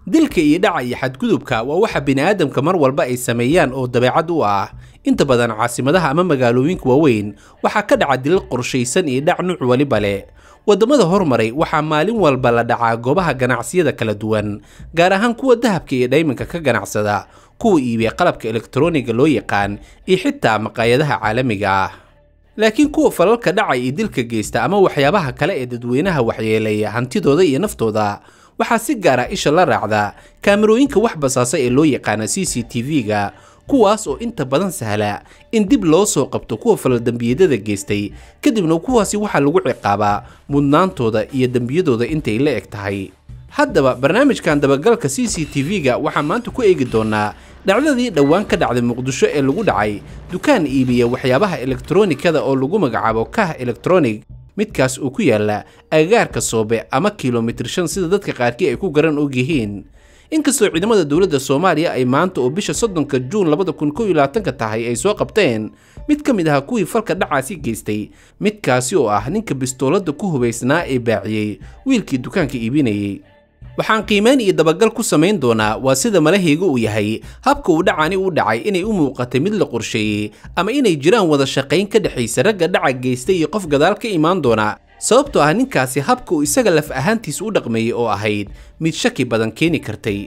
dilka iyo dhaca iyo xadgudubka waa waxa bini'aadamka mar walba ay sameeyaan oo dabeecad u ah inta badan caasimadaha ama magaalooyinka waaweyn waxaa ka dhaca dilal qorshaysan iyo dhac nuuc waliba leh waddamada hormaray waxaa maalin walba la dhacaa goobaha ganacsiyada kala duwan gaar ahaan kuwa dahabka iyo dhaymanka ka ganacsada kuwa iibiya qalabka elektarooniga loo yaqaan iyo xitaa maqaayadaha caalamiga ah laakiin kuwa falalka dhaca iyo dilka geysta ama waxyaabaha kale ee dadweynaha waxyeeleeya hantidooda iyo naftooda waxaa si gaara isha la raacda kaamarooyinka wax basaasa ee loo yaqaana c c t v-ga kuwaas oo inta badan sahla in dib loo soo qabto kuwa falaldembiyadada geystay kadibna kuwaasi waxaa lagu ciqaabaa mudnaantooda iyo dembiyadooda intay la eg tahay haddaba barnaamijkan dabagalka c c t v-ga waxaa maanta ku eegi doonaa dhacdadii dhowaan ka dhacday muqdisho ee lagu dhacay dukaan iibiya waxyaabaha elektaroonikada oo lagu magacaabo kah elektronig midkaas uu ku yaala agagaarka soobe ama kilomitir shan sida dadka qaarkii ay ku garan og yihiin inkastoo ciidamada dowladda soomaaliya ay maanta oo bisha soddonka juun labada kun kow iyo labaatanka tahay ay soo qabteen mid ka mid ahaa kuwii falka dhacaasi geystay midkaasi oo ah ninka bistooladda ku hubaysnaa ee baaciyey wiilkii dukaanka iibinayey waxaan qiimayn iyo dabagal ku samayn doonaa waa sida malahayga uu yahay habka uu dhacani u dhacay inay u muuqatay mid la qorsheeyey ama inay jiraan wada shaqayn ka dhexaysa ragga dhaca geystay iyo qof gadaal ka imaan doona sababtoo ah ninkaasi habka uu isaga laf ahaantiisa u dhaqmeeyey oo ahayd mid shaki badan keeni kartay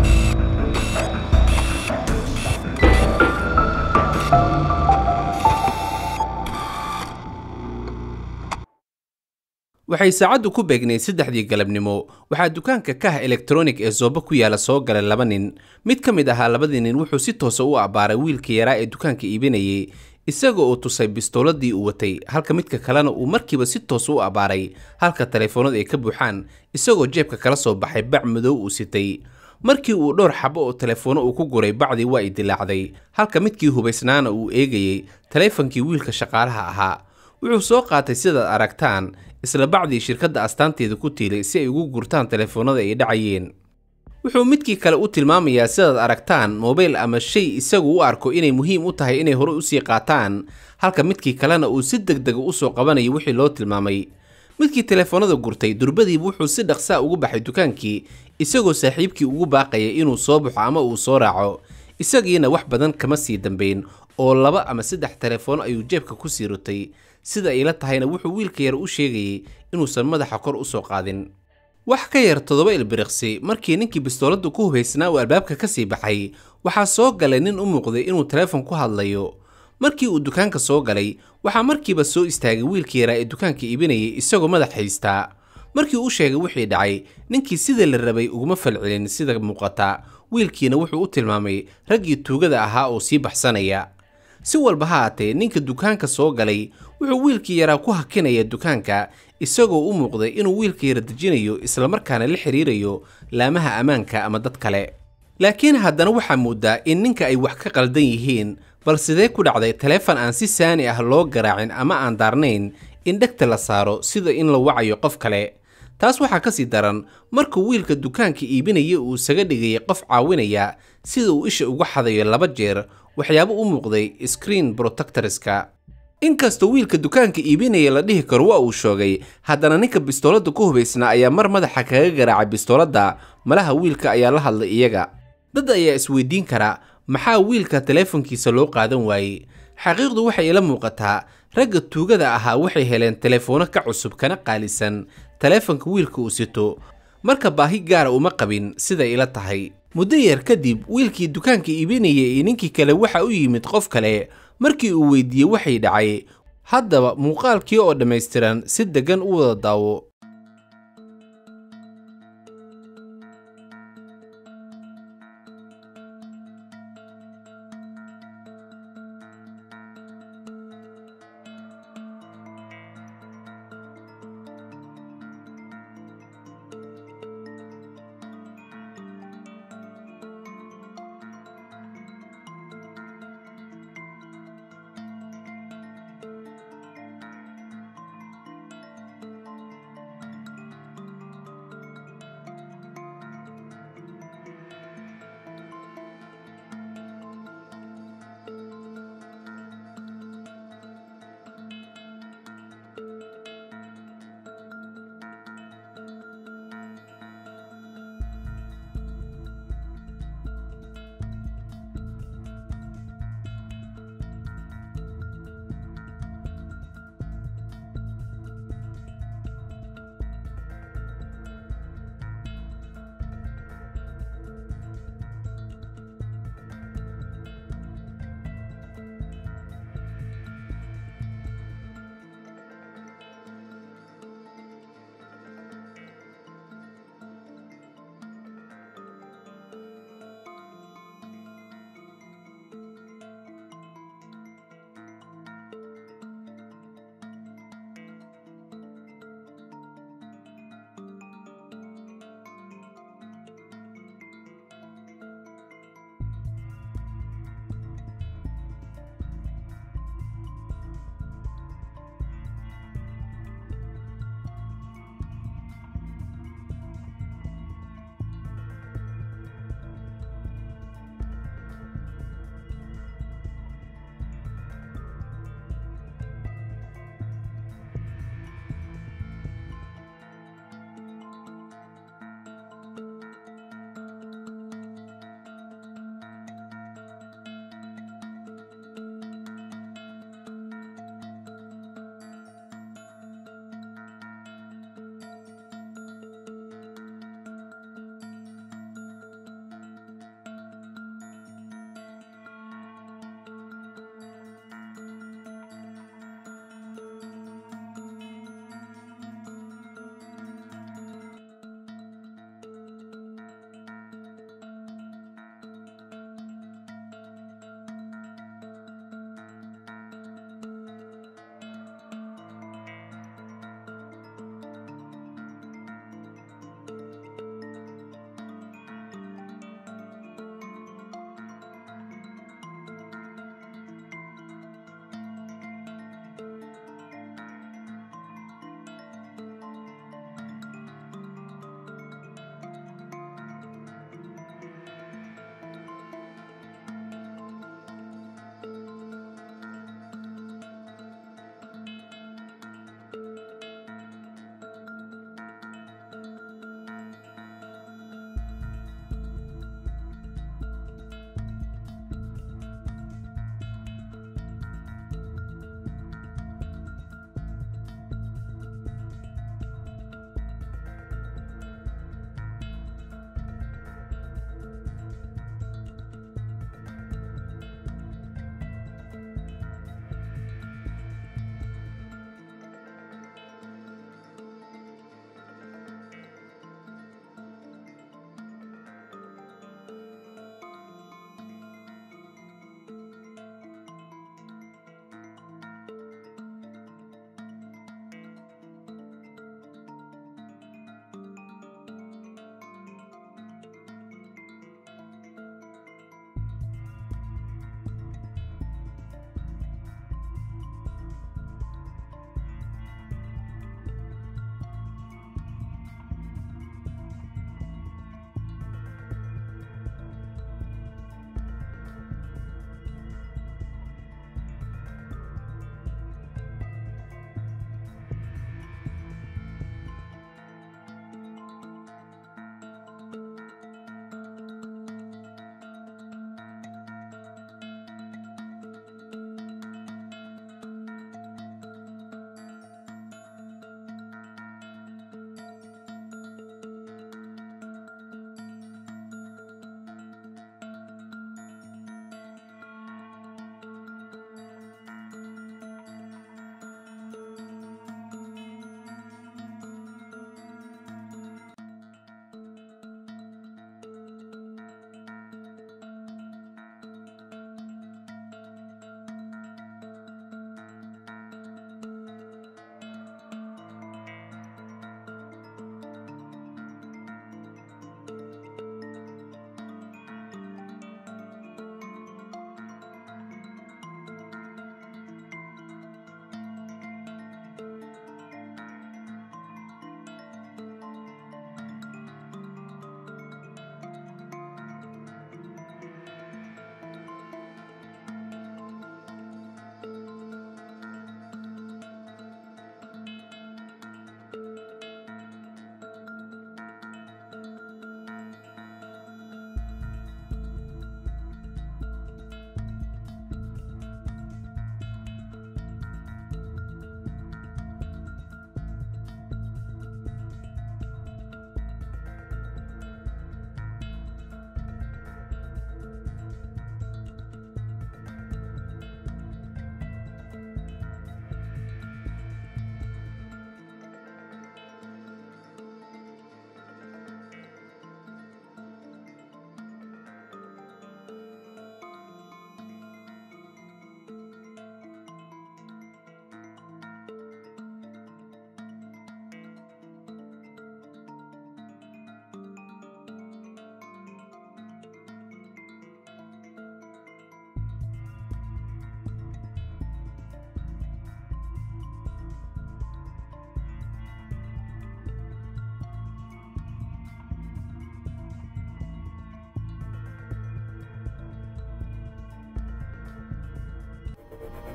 waxay saacaddu ku beegnayd saddexdii galabnimo waxaa dukaanka kah elektronig ee sooba ku yaala soo galay laba nin mid ka mid ahaa labadii nin wuxuu si toosa u abbaaray wiilka yaraa ee dukaanka iibinayay isaga oo tusay bistooladii uu watay halka midka kalena uu markiiba si toosa u abbaaray halka taleefoonada ay ka buuxaan isagoo jeebka kala soo baxay bac madow uu sitay markii uu dhowr xabo oo taleefoono uu ku guray bacdii waa i dilaacday halka midkii hubaysnaana uu eegayey taleefankii wiilka shaqaalaha ahaa wuxuu soo qaatay sidaad aragtaan isla bacdii shirkadda astaanteeda ku tiilay si ay ugu gurtaan taleefoonada ay dhacayeen wuxuu midkii kale u tilmaamayaa sidaad aragtaan mobayl ama shay isagu u arko inay muhiim u tahay inay horey usii qaataan halka midkii kalena uu si deg dega u soo qabanayo wixii loo tilmaamay midkii taleefoonada gurtay durbadiiba wuxuu si dhaqsaa ugu baxay dukaankii isagoo saaxiibkii ugu baaqaya inuu soo baxo ama uu soo raaco isagiina wax badan kama sii dambayn oo laba ama saddex taleefoono ayuu jeebka ku sii rutay sida ayla tahayna wuxuu wiilka yar u sheegayey inuusan madaxa kor u soo qaadin wax ka yar toddoba ilbiriqsi markii ninkii bistooladda ku hubaysnaa uu albaabka ka sii baxay waxaa soo galay nin u muuqday inuu taleefon ku hadlayo markii uu dukaanka soo galay waxaa markiiba soo istaagay wiilkii yaraa ee dukaanka iibinayay isagoo madax haystaa markii uu sheegay wixii dhacay ninkii sida la rabay uguma falcelin sida muuqata wiilkiina wuxuu u tilmaamay raggii tuugada ahaa oo sii baxsanaya si walba ha haatee ninka dukaanka soo galay wuxuu wiilkii yaraa ku hakinaya dukaanka isagoo u muuqday inuu wiilka yara dejinayo islamarkaana la xiriirayo laamaha ammaanka ama dad kale laakiin haddana waxaa moodaa in ninka ay wax ka qaldan yihiin bal sidee ku dhacday taleefon aan si saani ah loo garaacin ama aan daarnayn in dhegta la saaro sida in la wacayo qof kale taas waxaa ka sii daran markuu wiilka dukaanka iibinaya uu isaga dhigayay qof caawinaya sida uu isha uga xadayo laba jeer waxyaabo u muuqday screen protectorska inkastoo wiilka dukaanka iibinaya la dhihi karo waa uu shoogay haddana ninka bistooladda ku hubaysnaa ayaa mar madaxa kaga garaacay bistooladda malaha wiilka ayaa la hadlay iyaga dad ayaa isweydiin kara maxaa wiilka taleefonkiisa loo qaadan waayey xaqiiqdu waxay ila muuqataa ragga tuugada ahaa waxay heleen taleefoono ka cusub kana qaalisan taleefonka wiilka uu sito marka baahi gaara uma qabin siday ila tahay muddo yar kadib wiilkii dukaanka iibinaya iyo ninkii kale waxa u yimid qof kale markii uu weydiiyey waxay dhacay haddaba muuqaalkii oo dhammaystiran si deggan u wada daawo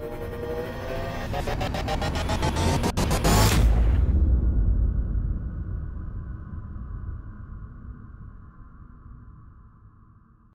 Thank you.